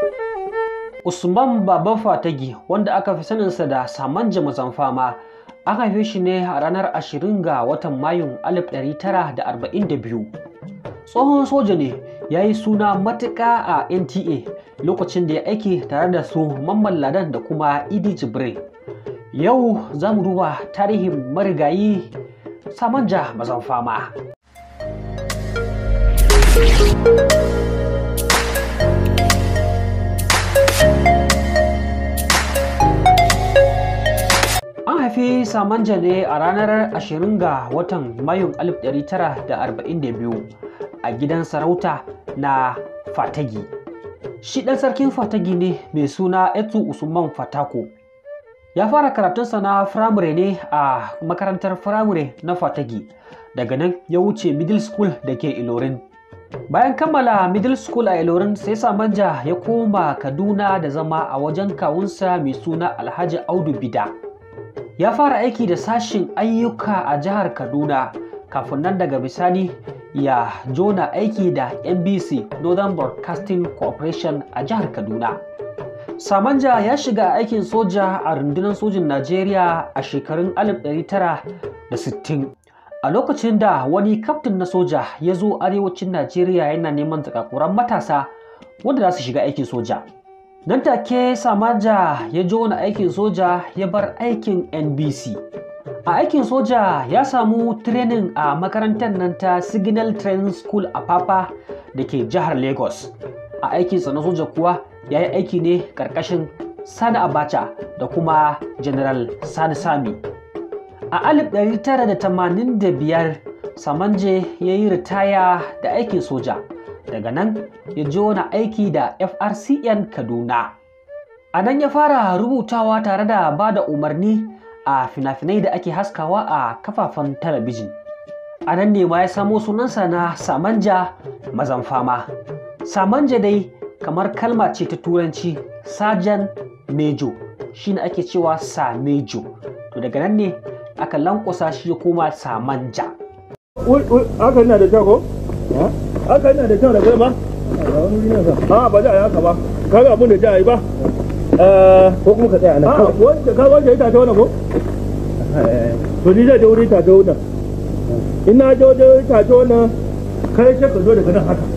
Usman Baban Fatagi wanda aka fi saninsa da Samanja Mazamfama an haife shi ne a ranar 20 ga watan Mayun 1942. Tsohon soja ne ya yi suna matuƙa a NTA lokacin da ya aiki tare da su Mamman Ladan da kuma Idi Jibril. Yau za mu duba tarihin marigayi Samanja Mazamfama. An haifi Samanja ne a ranar 20 ga watan Mayun 1942 a gidan sarauta na Fatagi. Shi ɗan sarkin Fatagi ne mai suna Etu Usman Fatako. Ya fara karatunsa na firamare ne a makarantar firamare na Fatagi. Daga nan ya wuce middle school da ke Ilorin. Bayan kammala middle school a Ilorin sai Samanja ya koma Kaduna da zama a wajen kawunsa mai suna Alhaji Audu Bida. Ya fara aiki da sashin ayyuka a jihar Kaduna kafin nan daga bisani ya jona aiki da NBC Northern Broadcasting Corporation a jihar Kaduna. Samanja ya shiga aikin soja a rundunar sojin Najeriya a shekarun 1960 a lokacin da wani kaftin na soja ya zo arewacin Najeriya yana neman zakakuran matasa wanda za su shiga aikin soja. Nan take Samanja ya jona aikin soja ya bar aikin NBC. A aikin soja ya samu training a makarantar nan ta Signal Training School a Papa da ke jihar Lagos. A aikinsa na soja kuwa ya yi aiki ne ƙarƙashin Sani Abacha da kuma General Sani Sami. A 1985 Samanje ya yi ritaya da aikin soja. Daga nan ya jona aiki da FRCN Kaduna. A nan ya fara rubutawa tare da ba da umarni a fina-finai da ake haskawa a kafafen talabijin. A nan ne ma ya samo sunansa na Samanja Mazamfama. Samanja dai kamar kalma ce ta turanci Sajan Mejo shi ne ake cewa Samejo. To daga nan ne aka lankwasa shi ya koma Samanja. haka yana da kyau ko? haka yana da kyau da kai ba? a ba za a yi haka ba kaga abin da za a yi ba ko kuma ka tsaya nan a wanda ka wanda ya tace wannan ko? to ni zai je wuri tace wannan in na je wajen tace wannan kai sai ka zo daga nan haka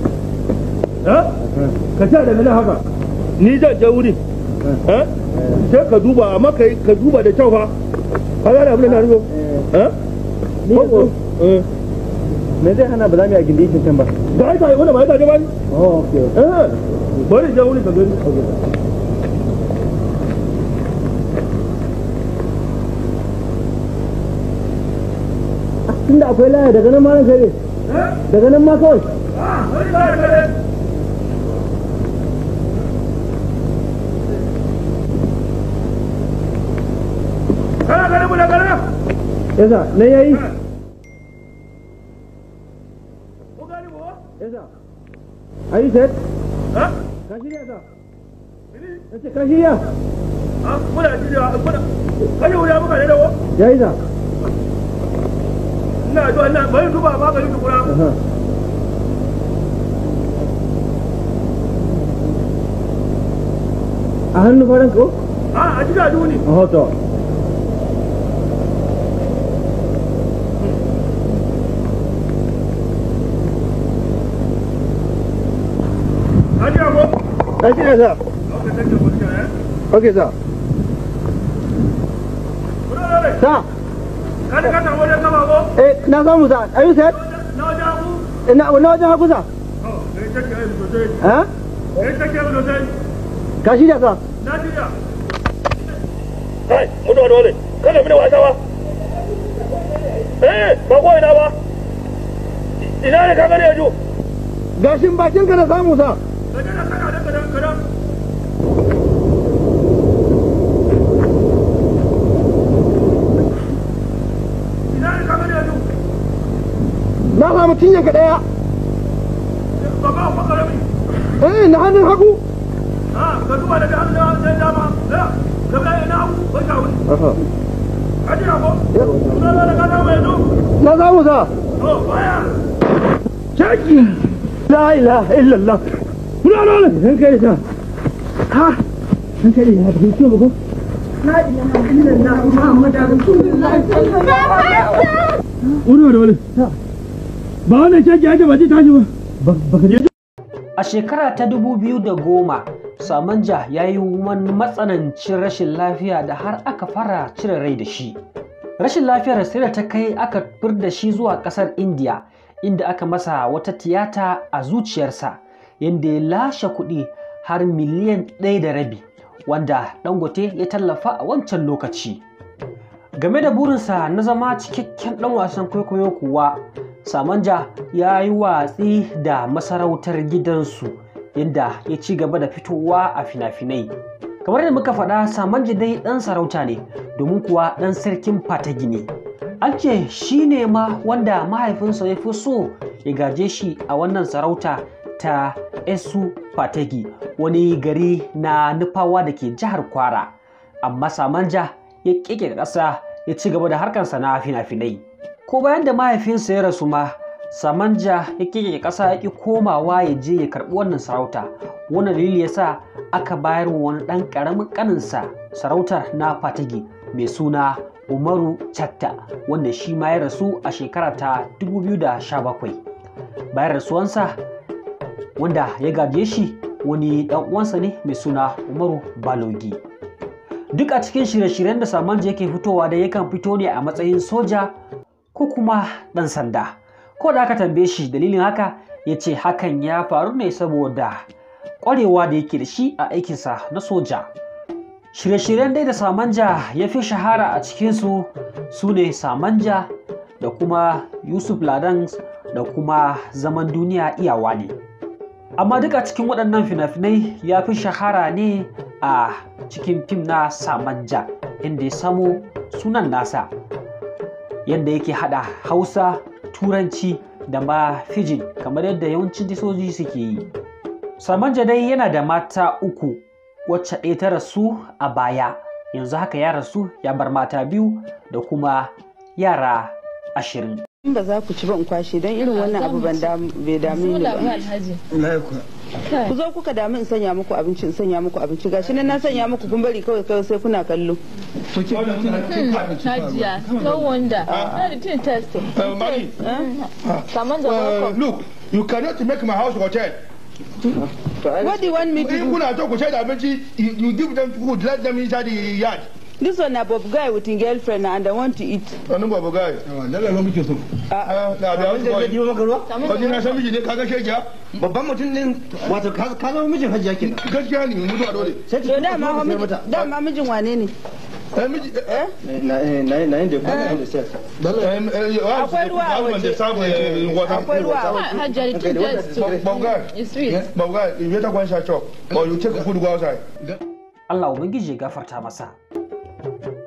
ka sa daga nan haka ni zan je wuri sai ka duba amma ka duba da kyau fa ka gane abin da na rubo ni yanzu me zai hana ba za mu yi a gindi shi can ba da ai tace wannan ba ya tace ba ni oh okay bari je wuri ka gani tunda akwai laya daga nan ma nan kai daga nan ma kawai kana ganin mu da gana yasa nan yayi ko gani mu yasa ayi set ha ka shirya sa ni nace ka shirya ha muna jira muna kai wuri muka ne da wo yayi sa ina to ina bari duba ba gari tukura aha a hannu faran ko a a jira duni a hoto a jira ko ka shirya sa okay take mu jira eh okay sa kuna dole sa kada ka tawo da kama ko eh na samu sa ayi set na wajen ku ina na wajen hagu sa oh kai take ai sosai ha kai take mu sosai ka shirya sa na jira kai mutuwa dole kada mu da wasa ba eh ba ko ina ba ina ne ka gane yanzu gashin bakin ka na samu sa ka je na saka da kadan kadan ina ne ka gane yanzu na samu cinyan ka daya ba ba ba karami eh na hannun hagu ah ka duba da dama da dama da ka ga ina ba ka wuri aha ka jira ko kuna da ka dawo yanzu na samu sa to baya shaki la ilaha illallah kuna dole sun kai sa ha an kai ya tafi ciwo ko Uri da wani ba wannan shaki ake ba ji tashi ba ba ka je A shekara ta 2010, Samanja ya yi wani matsanancin rashin lafiya da har aka fara cire rai da shi. Rashin lafiyar sai da ta kai aka fir da shi zuwa ƙasar India, inda aka masa wata tiyata a zuciyarsa, yadda ya lashe kuɗi har miliyan ɗaya da rabi, wanda Dangote ya tallafa a wancan lokaci. Game da burinsa na zama cikakken ɗan wasan kwaikwayo kuwa, Samanja ya yi watsi da masarautar gidansu yadda ya ci gaba da fitowa a fina-finai. Kamar da muka faɗa Samanja dai ɗan sarauta ne domin kuwa ɗan sarkin Fatagi ne. An ce shi ne ma wanda mahaifinsa ya fi so ya gaje shi a wannan sarauta ta Esu Fatagi wani gari na nufawa da ke jihar Kwara. Amma Samanja ya ƙiƙe ƙasa ya ci gaba da harkarsa na fina-finai. ko bayan da mahaifinsa ya rasu ma samanja ya kike ƙasa ya ƙi komawa ya je ya karɓi wannan sarauta wannan dalili yasa aka bayar wa wani ɗan ƙaramin ƙaninsa sarautar na fatigi mai suna umaru chatta wanda shi ma ya rasu a shekara ta 2017 bayan rasuwansa wanda ya gaje shi wani ɗan uwansa ne mai suna umaru balogi duk a cikin shirye-shiryen da samanja yake fitowa da yakan fito ne a matsayin soja ko kuma ɗan sanda ko da aka tambaye shi dalilin haka ya ce hakan ya faru ne saboda ƙwarewa da yake da shi a aikinsa na soja shirye-shiryen dai da samanja ya fi shahara a cikinsu su ne samanja da kuma yusuf ladan da kuma zaman duniya iyawa ne amma duk a cikin waɗannan fina-finai ya fi shahara ne a cikin fim na samanja inda ya samo sunan nasa yadda yake hada hausa turanci da ma fijin kamar yadda yawancin disoji suke yi samanja dai yana da mata uku wacce ɗaya ta rasu a baya yanzu haka ya rasu ya bar mata biyu da kuma yara ashirin in ba za ku ci ba in kwashe don irin wannan abu ban bai dame ni ba ku zo kuka dami in sanya muku abinci in sanya muku abinci gashi nan na sanya muku kun bari kawai kawai sai kuna kallo Hajiya, no wonder. Not the thing testing. Uh, Mami, Saman da uh, welcome. look, you cannot make my house hotel. what do you want me to In do kuna to ku sai da abinci, you, you give them food, let them inside the yard. this one na bob guy with his girlfriend and i want to eat Wani babu guy. Dala ba muke so. Ah, na da Wanda zai wani diba maka ruwa? Wani na san miji ne kaga shekiya? Babban mutum din wato ka ka zama mijin hajiya kenan. Gaskiya ne mutuwa dole. Sai to ta dama zo wa ka sayar miji- mata. dama mijin wane ne Eh, miji, eh, Na na na yin da kuma da sai. eh, eh, wa- Akwai ruwa a wa- waje. da samu, eh, wata. akwai ruwa a waje Hajiya, the thing testing. Babu guy. It's sweet. Babu guy, you better go and shut up. Or you take food go outside. Allah Ubangiji ya gafarta masa.